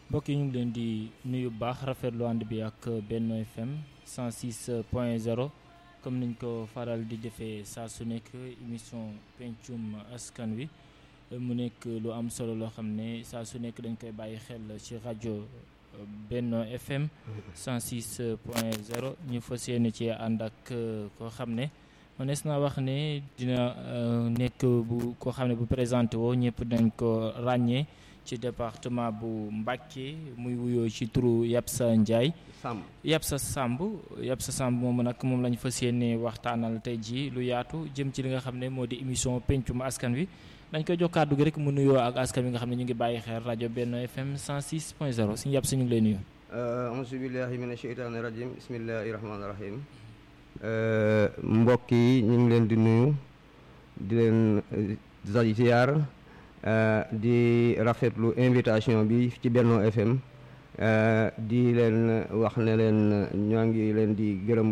mbokk yi ñu ngi leen di nuyu baax rafetlu ànd bi ak Benno FM 106 point 0 comme niñ ko faral di defee saa su nekk émission pencum askan wi mu nekk lu am solo loo xam ne saa su nekk dañ koy bàyyi xel ci rajo Benno FM 106 point 0 ñu fas yéene ci ànd ak koo xam ne mënees naa wax ne dina nekk bu koo xam ne bu présenté woo ñëpp dañ ko ràññee ci département bu Mbacké muy wuyoo ci turu Yapsa Ndiaye Samb Yapsa Samb Yapsa Samb moom nag moom lañ fas yéene waxtaanal tey jii lu yaatu jëm ci li nga xam ne moo di émission pencum askan wi dañ koy jox kàddu gi rek mu nuyoo ak askan wi nga xam ne ñu ngi bàyyi xel rajo Benno FM 106 point 0 suñu Yapsa ñu ngi lay nuyu. auzu billahi mina sheytaani rajim bismillahi rahmaani rahim mbokk yi ñu ngi leen di nuyu di leen ziyaar di rafetlu invitation bi ci Benno FM di leen wax ne leen ñoo ngi leen di gërëm